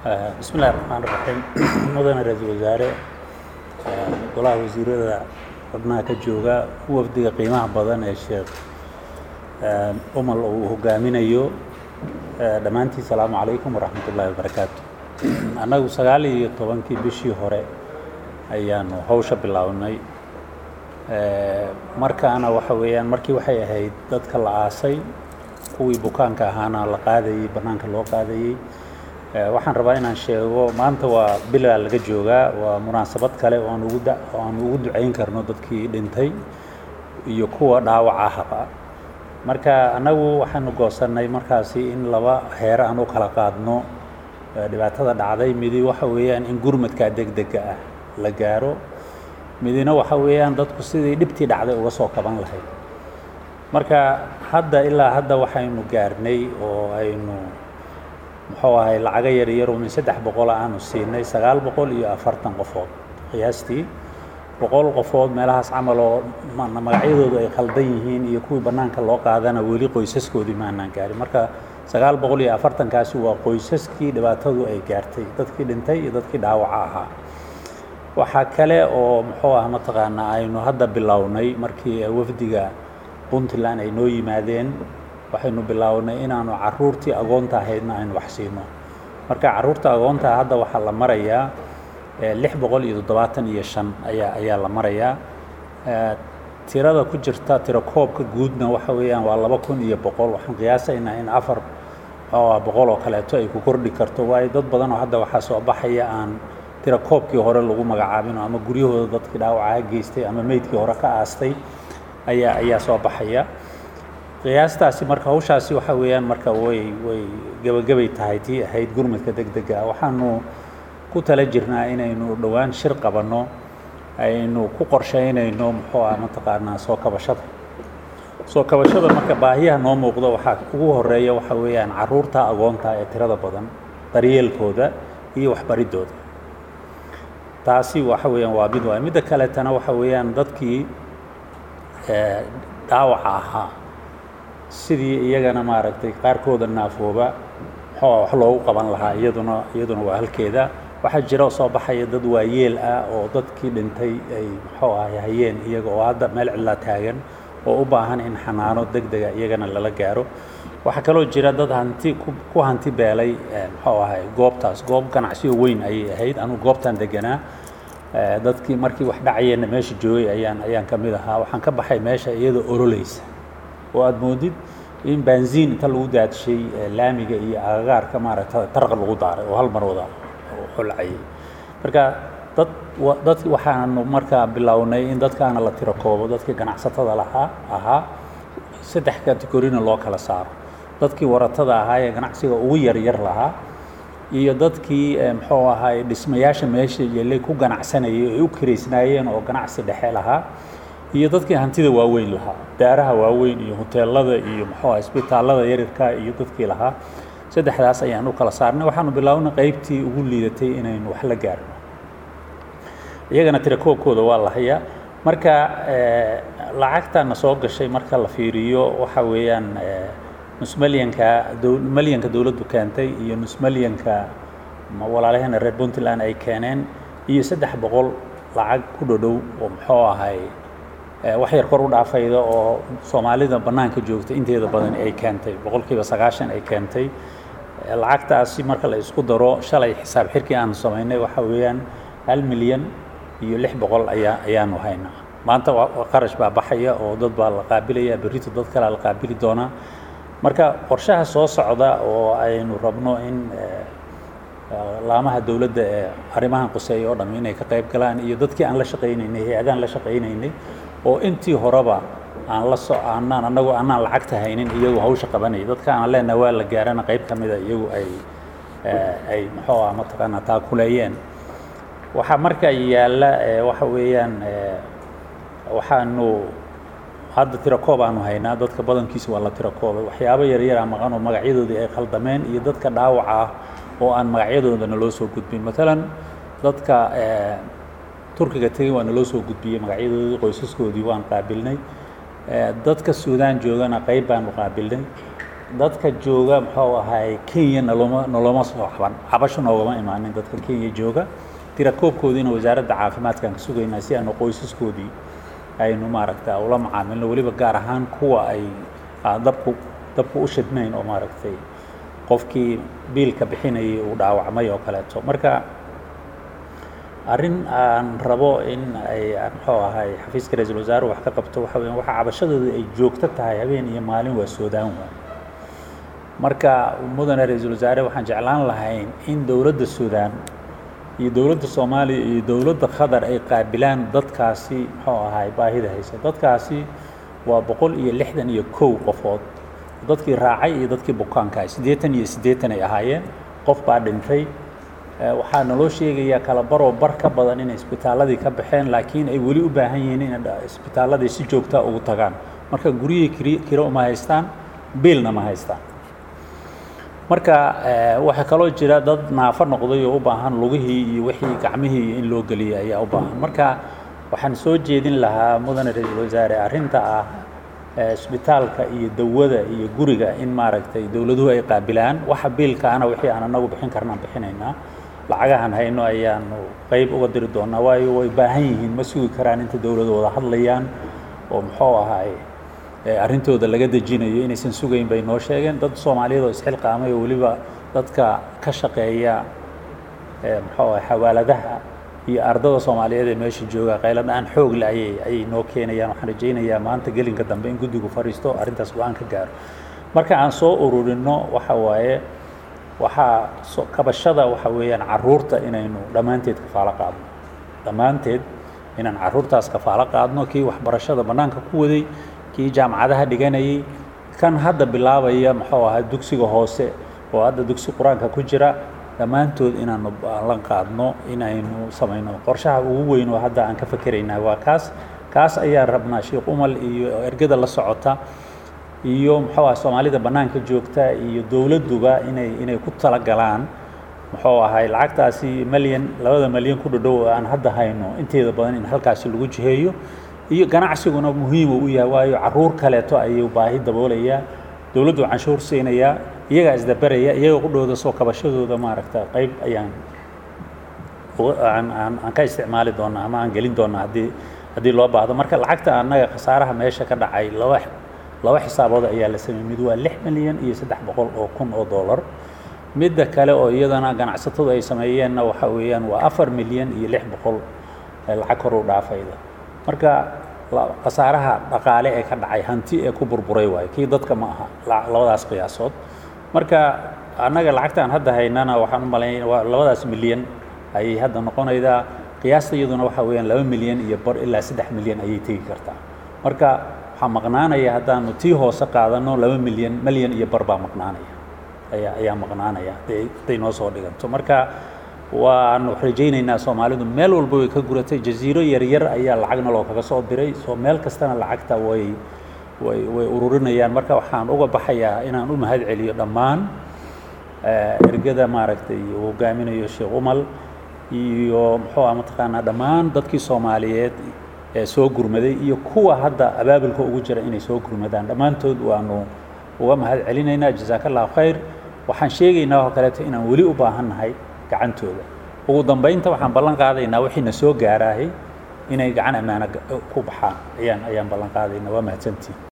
bismi illahi raxmaan raxiim mudane ra-iisul wasaare golaha wasiirada xubnaha ka jooga wafdiga qiimaha badan ee sheekh umal uu hogaaminayo dhammaantiin salaamu calaykum waraxmat ullahi wabarakaatu annagu sagaal iyo tobankii bishii hore ayaanu hawsha bilownay markaana waxa weeyaan markii waxay ahayd dadka la aasay kuwii bukaanka ahaana la qaadayey bannaanka loo qaadayey waxaan rabaa inaan sheego maanta waa bilaa laga joogaa waa munaasabad kale oo aan ugu da oo aan ugu ducayn karno dadkii dhintay iyo kuwa dhaawaca haba marka annagu waxaanu goosannay markaasi in laba heer aan u kala qaadno dhibaatada dhacday midi waxa weeyaan in gurmadkaa degdega ah la gaaro midina waxa weeyaan dadku sidii dhibtii dhacday uga soo kaban lahayd marka hadda ilaa hadda waxaynu gaarnay oo aynu muxuu ahay lacaga yaryaro min saddex boqola aanu siinay sagaal boqol iyo afartan qofood qiyaastii boqol qofood meelahaas camal oo magacyadoodu ay khaldan yihiin iyo kuwii bannaanka loo qaadana weli qoysaskoodii maanaan gaarin marka sagaal boqol iyo afartankaasi waa qoysaskii dhibaatadu ay gaartay dadkii dhintay iyo dadkii dhaawaca ahaa waxaa kale oo muxuu ah mataqaanaa aynu hadda bilownay markii wafdiga puntland ay noo yimaadeen waxaynu bilownay inaanu caruurtii agoonta ahaydna aynu wax siino marka caruurta agoonta hadda waxaa la marayaa lix boqol iyo toddobaatan iyo shan ayaa ayaa la marayaa tirada ku jirta tiro koobka guudna waxa weeyaan waa laba kun iyo boqol waxaan qiyaasaynaa in afar oo boqol oo kaleeto ay ku kordhi karto waayo dad badan oo hadda waxaa soo baxaya aan tiro koobkii hore lagu magacaabin ama guryahooda dadkii dhaawacaha geystay ama meydkii hore ka aastay ayaa ayaa soo baxaya qiyaastaasi marka hawshaasi waxa weeyaan marka way way gebagabay tahay tii ahayd gurmadka degdega waxaanu ku tala jirnaa inaynu dhowaan shir qabanno aynu ku qorshaynayno muxuu ah mataqaanaa soo kabashada soo kabashada marka baahiyaha noo muuqda waxaa ugu horeeya waxa weeyaan caruurta agoonta ee tirada badan daryeelkooda iyo waxbaridooda taasi waxa weeyaan waa mid waay midda kaletana waxa weeyaan dadkii dhaawaca ahaa sidii iyagana maaragtay qaarkooda naafooba muxuu wax loogu qaban lahaa iyaduna iyaduna waa halkeeda waxaa jira soo baxaya dad waayeel ah oo dadkii dhintay ay muxuu ahay hayeen iyaga oo hadda meel cidlaa taagan oo u baahan in xanaano degdega iyagana lala gaaro waxaa kaloo jira dad hanti ku hanti beelay muxuu ahay goobtaas goob ganacsiyo weyn ayay ahayd anugu goobtan deganaa dadkii markii wax dhacayeenna meesha joogay ayaan ayaan ka mid ahaa waxaan ka baxay meesha iyadoo ololeysa oo aada moodid in baanziin inta lagu daadshay laamiga iyo agagaarka maaragta taraq lagu daaray oo hal mar wada holcayay marka dad dad waxaanu markaa bilownay in dadkaana la tiro koobo dadkii ganacsatada lahaa ahaa saddex kategorina loo kala saaro dadkii waratada ahaa ee ganacsiga ugu yaryar lahaa iyo dadkii muxuu ahay dhismayaasha meesha yeelay ku ganacsanayay ay u kiraysnaayeen oo ganacsi dhexe lahaa iyo dadkii hantida waaweyn lahaa daaraha waaweyn iyo hoteelada iyo muxuu ah isbitaallada yaryarka iyo dadkii lahaa saddexdaas ayaan u kala saarnay waxaanu bilownay qaybtii ugu liidatay inaynu wax la gaarno iyagana tirakoobkooda waa la hayaa marka lacagtana soo gashay marka la fiiriyo waxa weeyaan nusmalyanka malyanka dowladdu keentay iyo nusmalyanka walaalaheena reer puntland ay keeneen iyo saddex boqol lacag ku dhodhow oo muxuu ahay wax yar kor u dhaafayda oo soomaalida bannaanka joogta inteeda badan ay keentay boqolkiiba sagaashan ay keentay lacagtaasi marka la isku daro shalay xisaab xirkii aanu samaynay waxa weeyaan hal milyan iyo lix boqol ayaa ayaanu haynaa maanta qarash baa baxaya oo dad baa la qaabilaya berrito dad kalea la qaabili doonaa marka qorshaha soo socda oo aynu rabno in laamaha dowladda ee arrimahan quseeya oo dham inay ka qayb galaan iyo dadkii aan la shaqaynaynay hay-adaan la shaqaynaynay oo intii horeba aan la so aanaan annagu anaan lacagta haynin iyagu hawsha qabanaya dadka aan leenahay waa la gaarana qayb ka mida iyagu ay ay muxuu ah mataqaanaa taakuleeyeen waxaa marka yaalla waxa weeyaan waxaanu hadda tirakoob aanu haynaa dadka badankiisa waa la tirakoobay waxyaabo yaryara maqan oo magacyadoodii ay khaldameen iyo dadka dhaawaca ah oo aan magacyadoodana loo soo gudbin maalan dadka turkiga tegey waa naloo soo gudbiyey magacyadoodii qoysaskoodii waan qaabilnay dadka suudaan joogana qayb baanu qaabilnay dadka jooga muxuu ahay kenya naloma noloma soo xaban cabasho noogama imaanin dadka kenya jooga tirakoobkoodiina wasaaradda caafimaadkaan ka sugaynaa si aanu qoysaskoodii aynu maaragta ula macaamilno weliba gaar ahaan kuwa ay dabku dabku u shidmayn oo maaragtay qofkii biilka bixinayay uu dhaawacmay oo kaleeto marka arrin aan rabo in ay muxuu ahay xafiiska ra-iisul wasaare wax ka qabto waxa weya waxa cabashadooda ay joogto tahay habeen iyo maalin waa soodaan waay marka mudane ra-iisul wasaare waxaan jeclaan lahayn in dowladda suudaan iyo dowladda soomaaliya iyo dowladda qatar ay qaabilaan dadkaasi muxuu ahay baahida haysa dadkaasi waa boqol iyo lixdan iyo kow qofood dadkii raacay iyo dadkii bukaanka siddeetan iyo siddeetan ay ahaayeen qof baa dhintay waxaa naloo sheegayaa kala baroo bar ka badan inay isbitaaladii ka baxeen laakiin ay weli u baahan yihiin inay isbitaaladii si joogtaa ugu tagaan marka guryihii kiri kiro uma haystaan biilna ma haystaan marka waxaa kaloo jira dad naafo noqday oo u baahan lugihii iyo wixii gacmihii in loo geliyay ayaa u baahan marka waxaan soo jeedin lahaa mudane ra-iisul wasaare arrinta ah isbitaalka iyo dawada iyo guriga in maaragtay dowladuhu ay qaabilaan waxa biilkaana wixii aan anagu bixin karnaan bixinaynaa lacagahan hayno ayaanu qayb uga diri doonaa waayo way baahan yihiin ma sugi karaan inta dowladu wada hadlayaan oo muxuu ahaay arrintooda laga dejinayo inaysan sugayn bay noo sheegeen dad soomaaliyeed oo isxilqaamay oo weliba dadka ka shaqeeya muxuu ahay xawaaladaha iyo ardada soomaaliyeed ee meesha jooga qaylo dhaan xoog le ayay ayay noo keenayaan waxaan rajaynayaa maanta gelinka dambe in guddigu fadhiisto arrintaas go-aan ka gaaro marka aan soo ururinno waxa waaye waxaa so kabashada waxa weeyaan carruurta inaynu dhammaanteed kafaalo qaadno dhammaanteed inaan carruurtaas kafaalo qaadno kii waxbarashada bannaanka ku waday kii jaamacadaha dhiganayay kan hadda bilaabaya muxuu ahaa dugsiga hoose oo hadda dugsi qur-aanka ku jira dhammaantood inaanu ballan qaadno inaynu samayno qorshaha ugu weyn oo hadda aan ka fakeraynaa waa kaas kaas ayaan rabnaa sheekh umal iyo ergada la socota iyo muxuu ah soomaalida bannaanka joogta iyo dowladduba inay inay ku talagalaan muxuu ahay lacagtaasi malyan labada malyan ku dhadhow oo aan hadda hayno inteeda badan in halkaasi lagu jiheeyo iyo ganacsiguna muhiima u yahay waayo carruur kaleeto ayuu baahi daboolayaa dowladdu canshuur siinayaa iyagaa isdabaraya iyaga qudhooda soo kabashadooda maaragta qayb ayaan aan aan aan ka isticmaali doonaa ama aan gelin doonaa haddii haddii loo baahdo marka lacagta annaga khasaaraha meesha ka dhacay laba laba xisaabood ayaa la sameeyey mid waa lix milyan iyo saddex boqol oo kun oo dollar midda kale oo iyadana ganacsatadu ay sameeyeenna waxa weeyaan waa afar milyan iyo lix boqol lacag kor u dhaafayda marka khasaaraha dhaqaale ee ka dhacay hanti ee ku burburay waayo kii dadka ma aha labadaas qiyaasood marka annaga lacagtaan hadda haynana waxaan u malaynaya waa labadaas milyan ayay hadda noqonaydaa qiyaasta iyaduna waxa weeyaan laba milyan iyo bar ilaa saddex milyan ayay tegi kartaa marka waxaa maqnaanaya haddaanu tii hoose qaadano laba milyan milyan iyo bar baa maqnaanaya ayaa ayaa maqnaanaya hadday hadday noo soo dhiganto marka waanu rajaynaynaa soomaalidu meel walba way ka guratay jasiiro yaryar ayaa lacagna loo kaga soo diray soo meel kastana lacagta way way way ururinayaan marka waxaan uga baxayaa inaan u mahad celiyo dhammaan ergada maaragtay uu hogaaminayo sheekh umal iyo muxuu ah mataqaanaa dhammaan dadkii soomaaliyeed ee soo gurmaday iyo kuwa hadda abaabulka ugu jira inay soo gurmadaan dhammaantood waanu uga mahad celinaynaa jazaaka allahu khayr waxaan sheegaynaa oo kaleeto inaan weli u baahannahay gacantooda ugu dambaynta waxaan ballan qaadaynaa wixiina soo gaaraahay inay gacan ammaano ku baxaan ayaan ayaan ballan qaadaynaa waa mahadsantiin